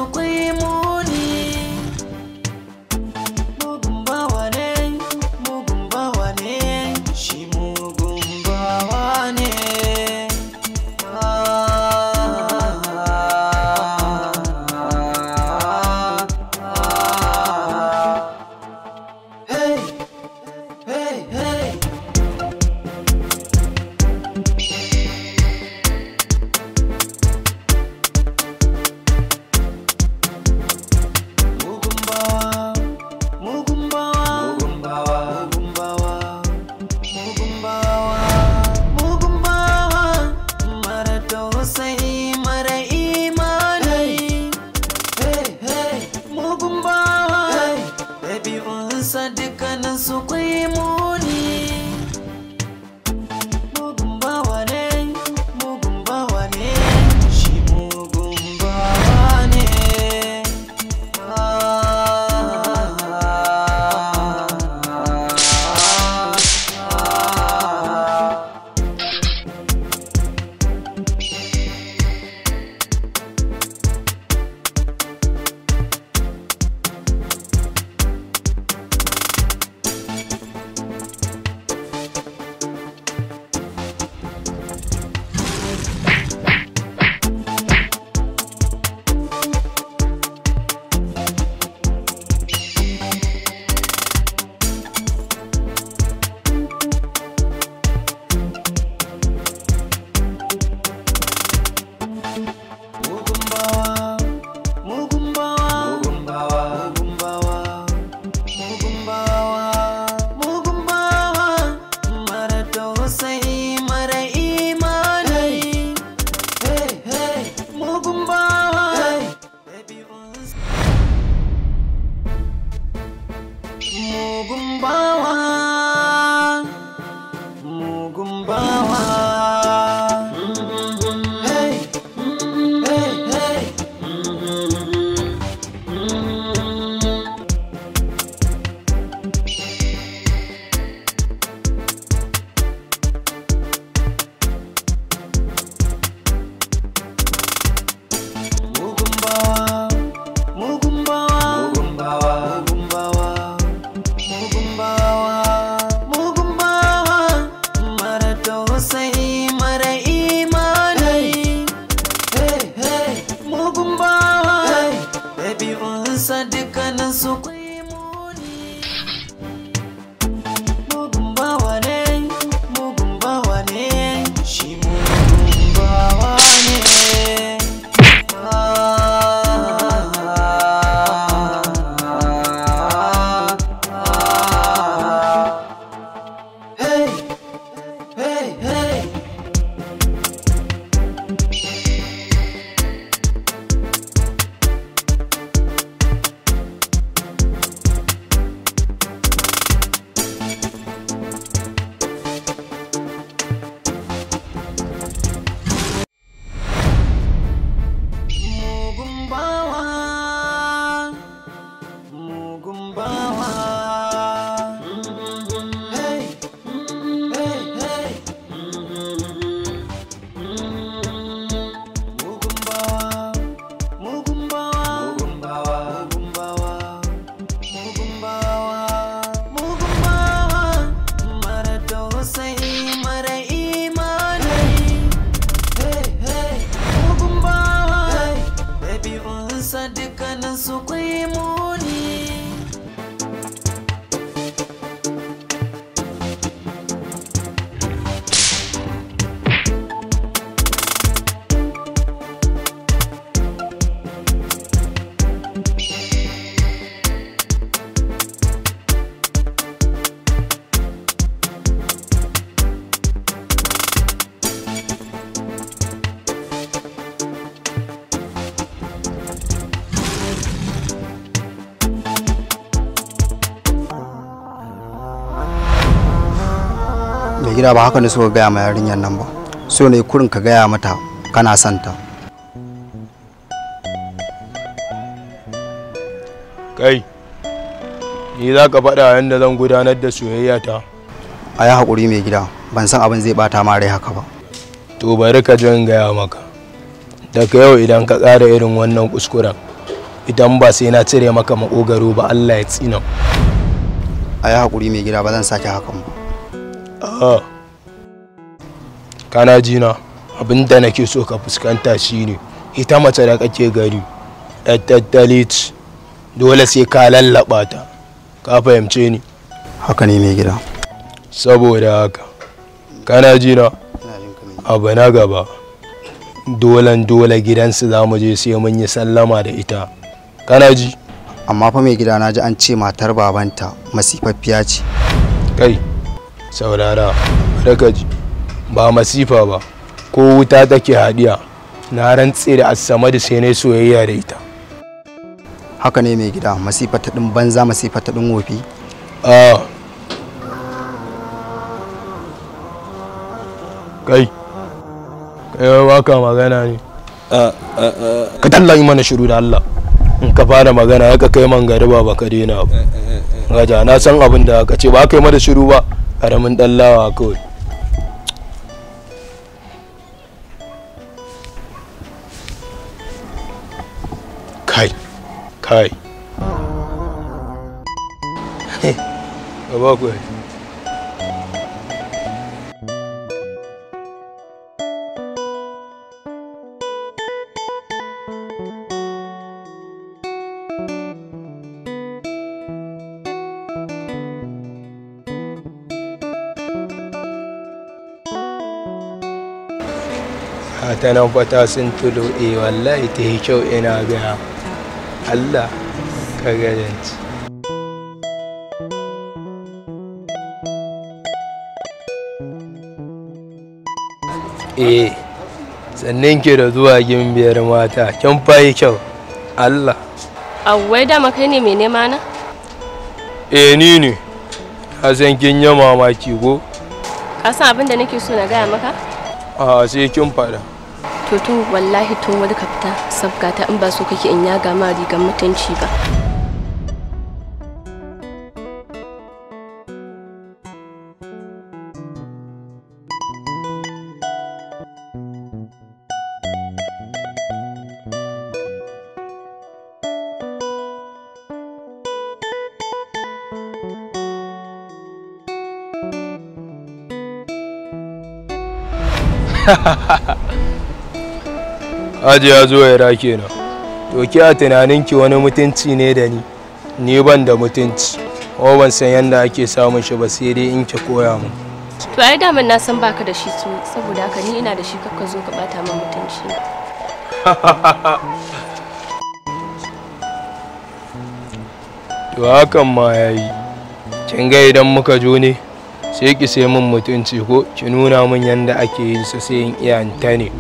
su kwai muni mugun bawa ne mugun bawa ne shi mugun bawa ne Hey, hey, hey. Mugun bawa, mugun bawa, mugun bawa, mugun bawa, mugun bawa, mugun bawa, mara tausayi mara imani. Hey, hey, mugun bawa, ɗabi'unsa dukkanin su kwai muni. Mugun bawa ne, mugun bawa ne, shi mugun bawa ne. Mugun bawa, mugun bawa, mugun bawa, mugun bawa, mugun bawa, mugun bawa, mara tausayi mara imani. Hey, hey, mugun bawa, ɗabi'unsa. Mugun bawa, mugun bawa. Hey, hey, hey. Mugun bawa, mugun bawa, mugun bawa, mugun bawa, mugun bawa, mugun bawa, mara tausayi mara imani. Hey, hey, mugun bawa, ɗabi'unsa dukkanin su kwai muni. Mugun bawa ne, mugun bawa ne, shi mugun bawa ne. Hey, hey, hey. Mugun bawa, mugun bawa. Hey, hey, hey. Mugun bawa, mugun bawa, mugun bawa, mugun bawa, mugun bawa, mugun bawa. Mara tausayi mara imani. Hey, hey, mugun bawa, ɗabi'unsa dukkanin su kwai muni. mai gida ba haka ne so gaya ma yarinyar nan ba so ne kurin ka gaya mata kana son ta kai ni za ka faɗa yadda zan gudanar da soyayya ta a yi haƙuri mai gida ban san abin zai bata ma rai haka ba to bari ka jin gaya maka daga yau idan ka tsara irin wannan kuskuren idan ba sai na cire maka maƙogaro ba Allah ya tsina a yi haƙuri mai gida ba zan sake hakan ba Ah. kana jina abin da nake so ka fuskanta shine ita mace da kake gari yar tattali ce dole sai ka lallaba ta ka fahimce ni haka ne mai gida saboda haka kana jina abu na gaba dolan dole gidansu za mu je sai mun yi sallama da ita kana ji amma fa mai gida na ji an ce matar babanta masifaffiya ce kai saurara daga ji ba masifa ba ko wuta take hadiya na rantse da asama da sai na soyayya da ita haka ne mai gida masifa ta ɗin banza masifa ta ɗin wofi a kai kai ba ka magana ne ka talla yi mana shiru da Allah in ka fara magana ya ka kai man gari ba baka daina ba gaja na san abin da ka ce ba ka yi mana shiru ba karamin dallawa kawai kai kai ka ba ku ta nan fata sun tulo e wallahi ta yi kyau ina gaya Allah ka gajanci eh sannan ke da zuwa gimbiyar mata kin fayi kyau Allah Awwai dama kai ne mai nema na? eh ni ne na san kin yi mamaki ko Ka san abin da nake so na gaya maka? a sai kin faɗa To tun wallahi tun wani ka fita sabgata in ba so kake in yaga ma rigar mutunci ba. Haji ya zo ya rake na. To ki a tunaninki wani mutunci ne da ni. Ni ban da mutunci. Kuma ban san yadda ake samun shi ba sai dai in ki koya min. To ai daman na san baka da shi su saboda haka ni ina da shi kakka zo ka bata min mutunci. To hakan ma ya yi. Kin ga idan muka jo ne sai ki sai min mutunci ko ki nuna min yadda ake yi su sai in iya in ta ne.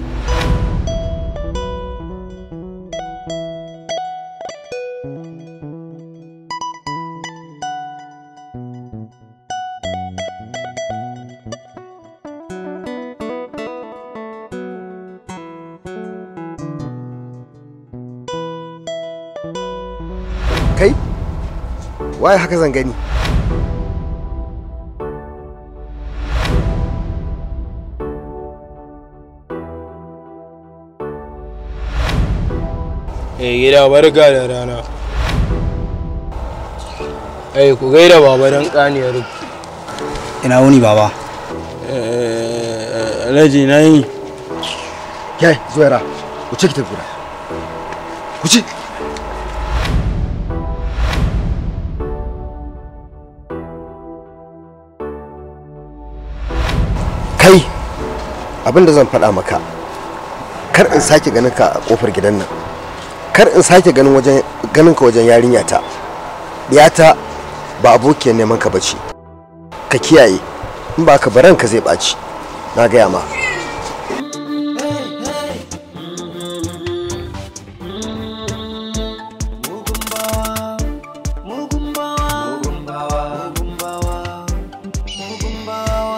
kai waye haka zan gani Eh gida barka da rana. Ai ku gaida baba dan kaniyar ina wuni baba Alhaji na yi. kai zuwaira ku ci ki tafi gida ku ci kai abinda zan faɗa maka kar in sake ganin ka a kofar gidan nan kar in sake ganin wajen ganin ka wajen yarinya ta diyata ba abokiyar neman ka bace ka kiyaye in ba ka baran ka zai ɓaci na gaya ma Mugun bawa, mugun bawa, mugun bawa, mugun bawa.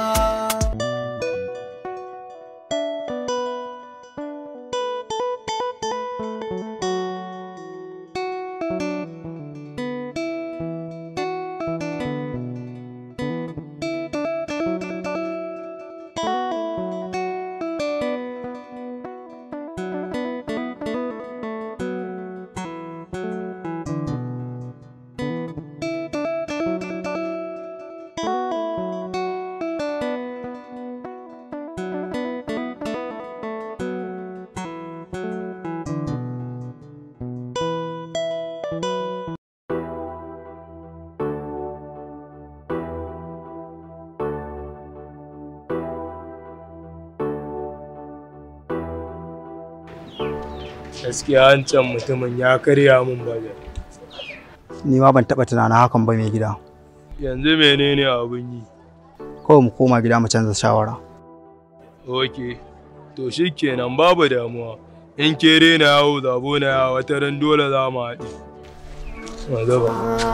gaskiya wancan mutumin ya karya min bajar ni ma ban taɓa tunanin hakan ba mai gida yanzu menene abin yi kawai mu koma gida mu canza shawara ok to shi kenan babu damuwa in ke rena yawo zabo na yawo wata ran dole za mu haɗe Magaba.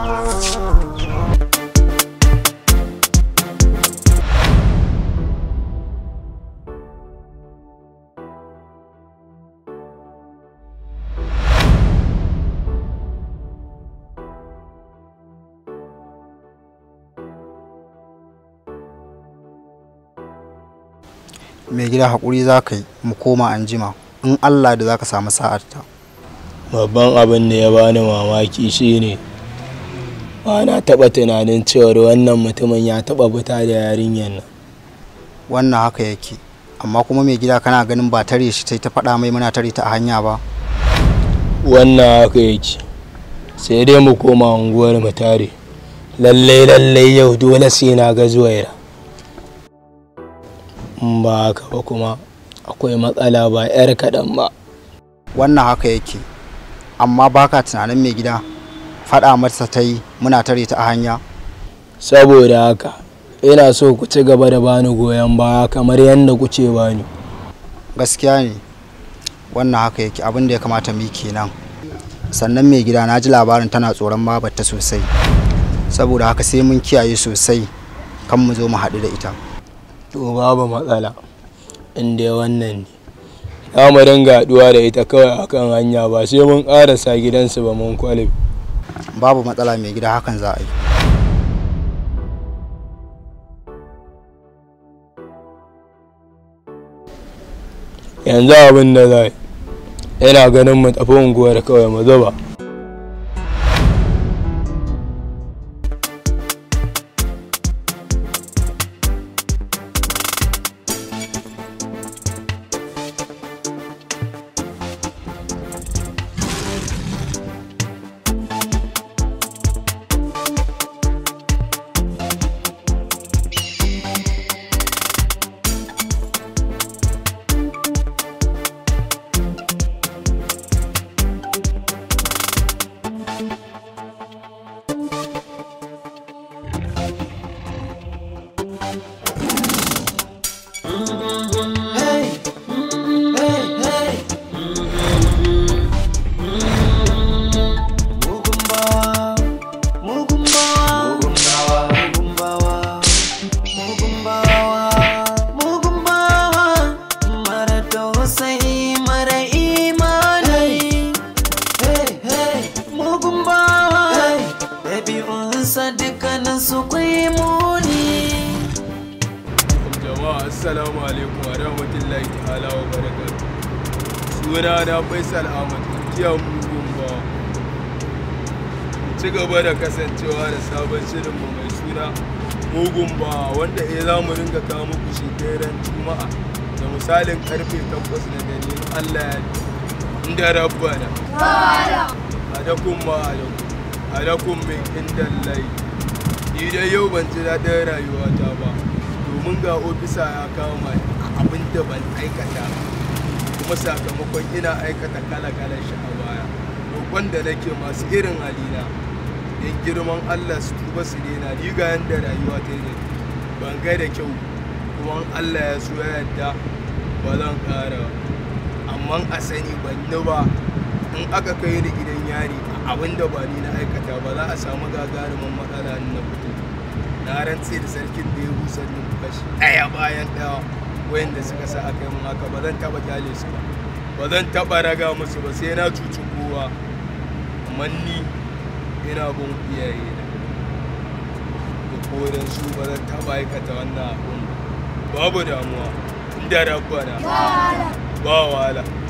mai gida haƙuri za ka yi mu koma an jima in allah da za ka samu sa'arta babban abin da ya bani mamaki shine ba na taɓa tunanin cewar wannan mutumin ya taɓa fita da yarinyar nan wannan haka yake amma kuma mai gida kana ganin ba tare shi sai ta faɗa mai muna tare ta a hanya ba wannan haka yake sai dai mu koma unguwar mu tare lallai lallai yau dole sai na ga zuwaira in ba haka ba kuma akwai matsala ba 'yar kaɗan ba wannan haka yake amma baka tunanin mai gida faɗa masa ta yi muna tare ta a hanya saboda haka ina so ku ci gaba da bani goyon baya kamar yadda kuce bani gaskiya ne wannan haka yake abin da ya kamata mu yi kenan sannan mai gida na ji labarin tana tsoron babarta sosai saboda haka sai mun kiyaye sosai kan mu zo mu haɗu da ita to babu matsala inda wannan ne za mu dinga haɗuwa da ita kawai akan hanya ba sai mun ƙarasa gidansu ba mun kwalif babu matsala mai gida hakan za a yi yanzu abin da za yana ganin mu tafi unguwar kawai mu zuba jama'a assalamu alaikum wa rahmatullahi ta'ala wa barakatuh suna na faisal ahmad kiyan mugun ba ci gaba da kasancewa da sabon shirinmu mai suna mugun ba wanda ya za mu ringa kawo muku shi daren juma'a da misalin karfe 8 na dare in allah ya inda rabbana adakun ma adakun adakun min inda lai ni dai yau ban ji daɗin rayuwata ba domin ga ofisa ya kama abin da ban aikata kuma sakamakon ina aikata kala-kalan shi a baya roƙon da nake masu irin halina don girman allah su tuba su daina ni ga yadda rayuwa ta yi ban ga da kyau kuma allah ya so ya yadda ba zan ƙara amma a sani ban ni ba in aka kai ni gidan yari abin da ba ni na aikata ba za a samu gagarumin matsala na fito na rantse da sarkin da ya busar numfashi ɗaya bayan ɗaya wayanda suka sa aka yi mun haka ba zan taɓa kyale su ba ba zan taɓa raga musu ba sai na cuci kowa amma ni ina bin iyaye na da kodan su ba zan taɓa aikata wannan abun babu damuwa inda rabbana ba wahala